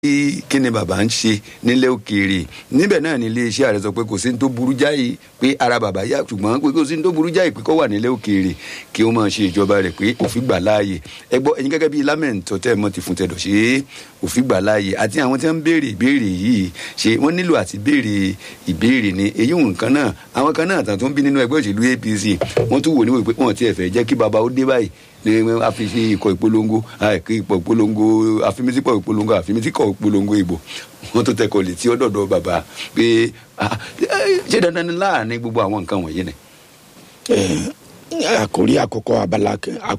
kí ni bàbá ń ṣe nílẹ̀ òkèèrè níbẹ̀ náà ni iléeṣẹ́ ààrẹ sọ pé kò sí ní tó burú jáì pé ara bàbá yá ṣùgbọ́n pé kò sí ní tó burú jáì pé kó wà nílẹ̀ òkèèrè kí ó máa ṣe ìjọba rẹ̀ pé òfin gbà láàyè ẹ gbọ́ ẹ̀yin gẹ́gẹ́ bíi lámẹ̀ntọ́ tẹ́ ẹ mọ́ ti fún tẹ̀dọ̀ ṣe òfin gbà láàyè àti àwọn tí wọ́n ń béèrè ìbéèrè yìí ṣe wọ́n nílò àti béèrè ìbéèrè ni èyí nǹkan náà àwọn kan náà tàn tó ń bí nínú ẹgbẹ́ òṣèlú APC wọ́n tún wò níwèé pé wọ́n ti ẹ̀fẹ̀ jẹ́ kí baba ó dé báyìí ní àfihàn ikọ̀ ìpolongo àìkí ikọ̀ ìpolongo àfimísíkọ̀ ìpolongo àfimísíkọ̀ ìpolongo ìbò wọ́n tó tẹkọ̀ létí ọ̀dọ̀dọ̀ bàbá pé ṣé dandan ni láàrin gbogbo àwọn nǹkan wọ̀nyí ni. àkórí àkọ́kọ́ abala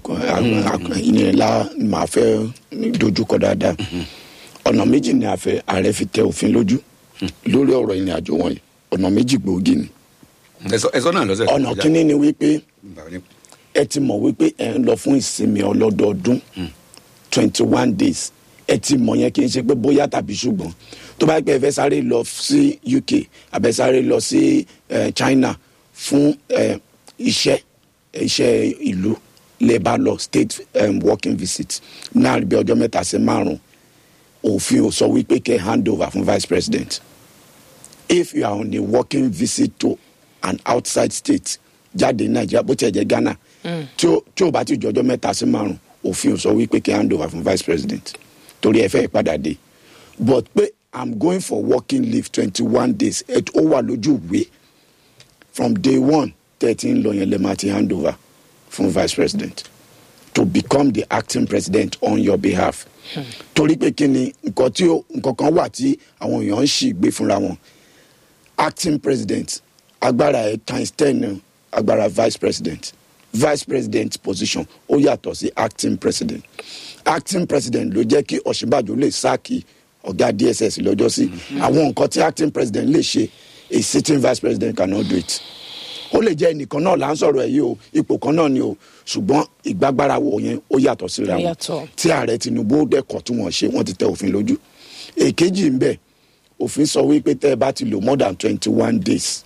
ìnira máa fẹ́ dojúkọ dáadáa ọ̀nà méjì ni ààrẹ fi tẹ òfin lójú lórí ọ̀rọ̀ ìrìn àjò wọ̀nyí ọ̀nà méjì gbòógì ni. ẹ̀sọ́ náà lọ́sẹ̀ ọ̀nà kínní ni wípé ẹ ti mọ̀ wípé ẹ ń lọ fún ìsinmi ọlọ́dọọdún twenty one days ẹ ti mọ̀ yẹn kì í ṣe pé bóyá tàbí ṣùgbọ́n tó bá pẹ́ ẹ fẹ́ sáré lọ sí UK àbẹ́ sáré lọ sí China fún iṣẹ́ iṣẹ́ ìlú lè bá lọ state um, working visit náà bí ọjọ́ mẹ́ta sí márùn-ún òfin ò sọ wípé kẹ́ hand over fún vice president if you are on a working visit to an outside state jáde nàìjíríà bó tiẹ̀ jẹ́ ghana tí ó bá ti jọjọ́ mẹ́ta sí márùn òfin ò sọ wípé kí hand over fún vice president torí ẹ fẹ́ padà dé but pé i'm going for working leave twenty one days ẹ ó wà lójú ìwé from day one thirteen lọ yẹn lè máa ti hand over fún vice president to become the acting president on your behalf torí pé kí ni nǹkan tí nǹkan kan wà tí àwọn èèyàn ń ṣì gbé fúnra wọn acting president agbára ẹ times ten agbára vice president vice president position ó yàtọ̀ sí acting president acting president ló jẹ́ kí ọ̀ṣínbàjò lè sáàkì ọ̀gá dss lọ́jọ́ sí àwọn nǹkan tí acting president lè ṣe a sitting vice president cannot do it ó lè jẹ́ ẹnìkan náà là ń sọ̀rọ̀ ẹ̀ yìí o ipò kan náà ni o ṣùgbọ́n ìgbàgbára wo yẹn ó yàtọ̀ síra wọn tí ààrẹ tinubu ó dẹ́kọ̀ tí wọ́n ṣe wọ́n ti tẹ òfin lójú èkejì ń bẹ òfin sọ wípé tẹ́ ẹ bá ti lò more than twenty one days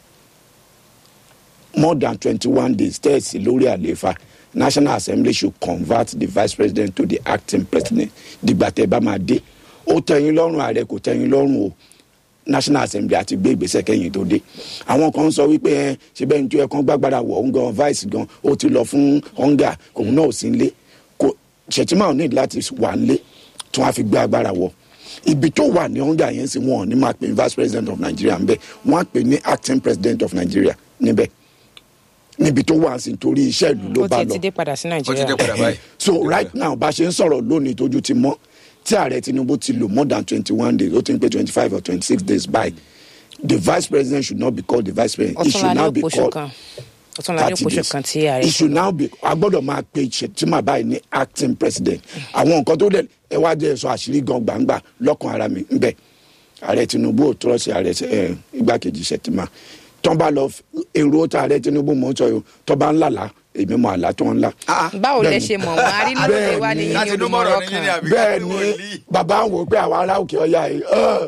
more than twenty-one days tẹ́ẹ̀sì lórí àlééfà national assembly should convert the vice president to the acting president dìgbà tẹ́ bá máa dé ó tẹ́yìn lọ́rùn ààrẹ kò tẹ́yìn lọ́rùn o national assembly àti gbé ìgbésẹ̀ kẹ́yìn tó dé àwọn kan sọ wípé ẹ ṣe bẹ́ẹ̀ ní tó yẹ kán gbàgbára wọ̀ ń gan vice gan ó ti lọ fún hunger òun náà ò sí nílé kò ṣètìmá ò ní láti wà nílé tí wọ́n á fi gbé agbára wọ̀ ibi tó wà ní hunger yẹn sì wọ́n ní máa pè ní vice president of nigeria ńbẹ wọ́n á pè ní acting president of nigeria níbẹ̀ níbi tó wà sí torí iṣẹ́ ìlú ló bá lọ. ó ti dé padà sí ó ti dé nàìjíríà. padà báyìí. so right now bá a ṣe ń sọ̀rọ̀ lónìí tójú ti mọ́ tí ààrẹ tinubu ti lò more than twenty one days ó ti ń pé twenty five or twenty six days by the vice president should not be called the vice president he should ọ̀túnla ní now be òpóṣù called kan ọ̀túnla ní thirty òpóṣù days kan tí ààrẹ he should now be a gbọ́dọ̀ máa pe Shettima báyìí ní acting president àwọn nǹkan tó dẹ̀ ẹ wá jẹ́ sọ àṣírí gan gbangba lọ́kàn ara mi ń bẹ̀ ààrẹ tinubu ò tọrọ sí ààrẹ ẹ igbákejì Shettima tán bá lọ èrò tá ààrẹ tinubu mọ̀ ń sọ yìí tán bá ń làlá èmi mọ̀ àlá tó ń là. báwo lẹ Bẹ́ẹ̀ni. ṣe mọ̀ wọ́n arínúlẹ̀ wa ní yín ní láti inú olùmọ̀rọ̀ mọ̀rọ̀ ní yín ni kan àbí bẹ́ẹ̀ kí ni wòlíì? bàbá ń wò pé àwọn ará òkè ọ̀yà yìí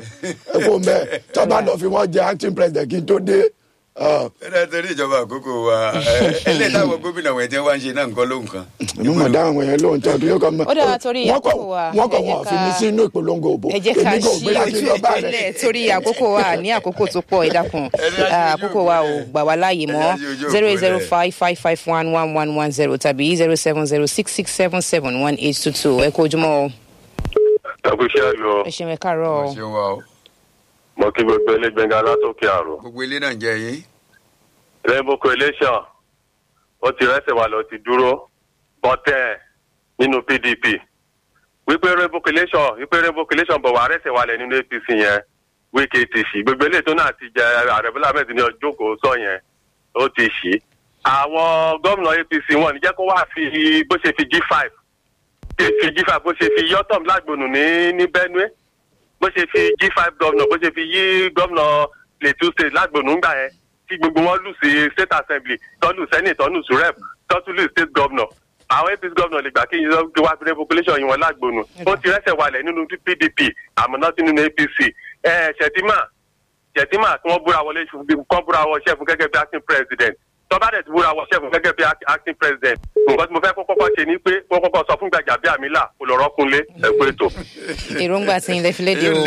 ẹ kò mẹ́ tán bá lọ fi wọ́n jẹ acting president kí n tó dé. ẹ, ẹ̀rọ torí ìjọba àkókò wa ẹlẹ́yìn táwọn gómìnà wọ̀nyí tí wọ́n ń ṣe náà nǹkan ló nǹkan. èmi mọ̀ dáhùn wọn yẹn lóhun tó ọdún yóò kàn mọ́. Ó dára torí Wọ́n kọ̀- àkókò wa, wọ́n kọ̀ ẹ jẹ́ wọ́n fi mí ká- sínú ìpolongo òbò ẹ jẹ́ ká èmi kò ṣí gbéra kí n lọ bá rẹ̀. ìpínlẹ̀ torí àkókò wa ní àkókò tó pọ̀ ẹ dákun Ẹni á ṣe ojú àkókò wa ò òpó gbà wá láàyè mọ́ Ẹni á ṣe ojú zero òpó eight zero rẹ̀. five five five one one one one zero tàbí zero seven zero six six seven seven one eight two two ẹ kó ojúmọ́ o ẹkúṣẹ́ ayọ̀ ẹ ṣeun ẹ káàárọ̀ o ṣé wa o mọ kí gbogbo ẹlẹgbẹngà látòkè àrùn gbogbo ilé náà ń jẹ yín. rainbow coalition ó ti rẹsẹ̀ wà lọ ti dúró bọ́tẹ́ nínú pdp wípé rainbow coalition wípé rainbow coalition bọ̀ wá rẹsẹ̀ wà lẹ̀ nínú apc yẹn wíkẹ́ ti ṣì gbogbo eléyìí tó náà ti jẹ ààrẹ bọ́lá ahmed ní ọjọ́kọ̀ sọ yẹn ó ti ṣì àwọn gómìnà apc wọn ní jẹ́ kó wá fi bó ṣe fi g five fi g five bó ṣe fi yọtọ̀m lágbónú ní ní benue bó ṣe fi g five gómìnà bó ṣe fi yí gómìnà plateau state lágbónú ńgbà yẹn tí gbogbo wọn lù sí state assembly tọ́lù senate tọ́lù surep tọ́tùlù state governor àwọn apc governor lè gbà kí yín lọ wá sí population yìí wọn lágbónú ó ti rẹ́sẹ̀ walẹ̀ nínú pdp àmọ́ náà sí nínú apc ẹ̀ ṣètìmá ṣètìmá tí wọ́n búra wọlé kọ́ búra wọ ṣẹ́fún gẹ́gẹ́ bí acting president tọ́ba dẹ̀ ti búra wọ ṣẹ́fún gẹ́gẹ́ bí act- acting president nǹkan tí mo fẹ́ kó kọ́kọ́ ṣe ni pé kó kọ́kọ́ sọ fún Gbajabiamila kó lọ rọ́kúnlé ẹ̀kú ètò. èròǹgbà tí ilẹ̀ fi léde o